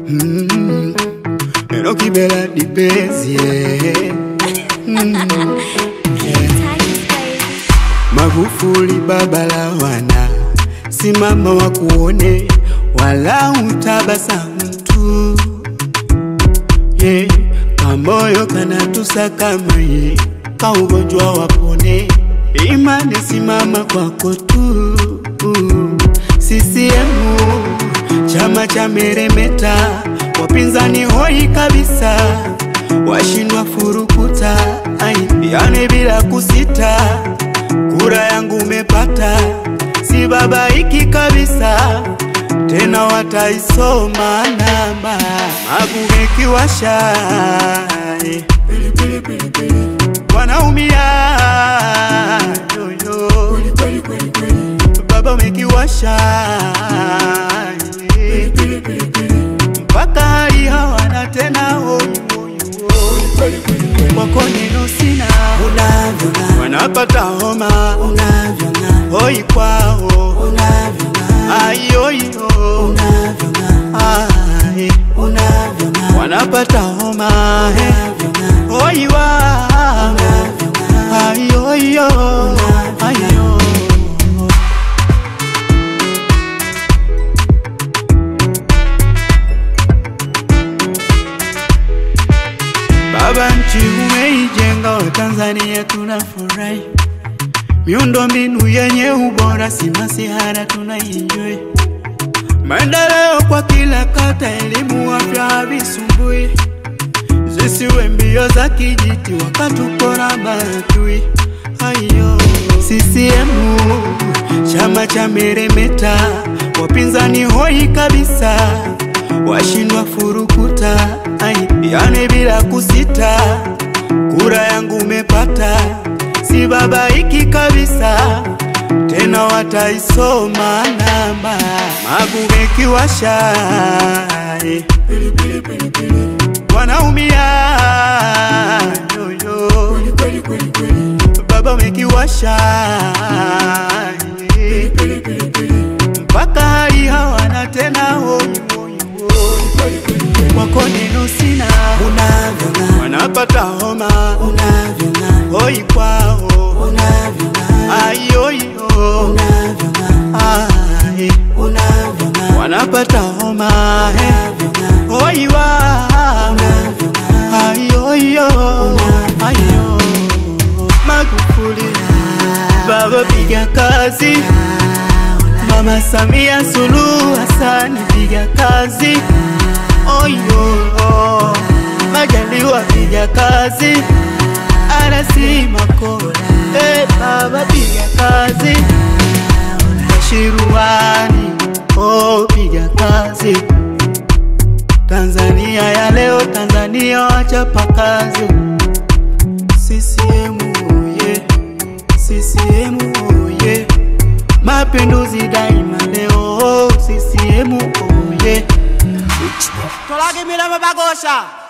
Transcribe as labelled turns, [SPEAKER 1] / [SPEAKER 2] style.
[SPEAKER 1] Mm. Enokibela dipezi yeah. Mm. Magufuli baba la wana, simama wakuone, wala utabasamu tu yeah. Kamoyo kanatusakamaye, kaugonjwa wapone, imani simama kwako tu CCM chama cha meremeta, wapinzani hoi kabisa, washindwa furukuta, ai, yani bila kusita, kura yangu umepata, si babaiki kabisa, tena wataisoma namba, magumekiwasha wanaumia yoyo baba umekiwasha mpaka hali hawana tena wako neno sina wanapata homa hoi kwao ayoyo ai wanapata homa hoi wao ayoyo ayo Baba nchi umeijenga, Watanzania tunafurahi, miundo mbinu yenye ubora, si masihara tunaienjoy, maendeleo kwa kila kata, elimu, afya havisumbui, zisiwe mbio za kijiti wakatupora maadui. Ayo, CCM chama cha meremeta, wapinzani hoi kabisa, washindwa furukuta, ai, yani bila kusita, kura yangu umepata, si babaiki kabisa, tena wataisoma namba, magumekiwasha wanaumia yoyo baba umekiwasha mpaka hali hawana tena wako neno sina wanapata homa hoi kwao ayoyo ai wanapata homa hoi wao ayoyo ayo Magufuli baba piga kazi Mama Samia Suluhu Hassan piga kazi Oyo Majaliwa piga kazi Arasi Makola eh baba piga kazi Bashiruani oh piga kazi Tanzania ya leo Tanzania wachapa kazi CCM oye, CCM oye, mapinduzi daima leo, CCM oye.
[SPEAKER 2] Tolage milamba bagosha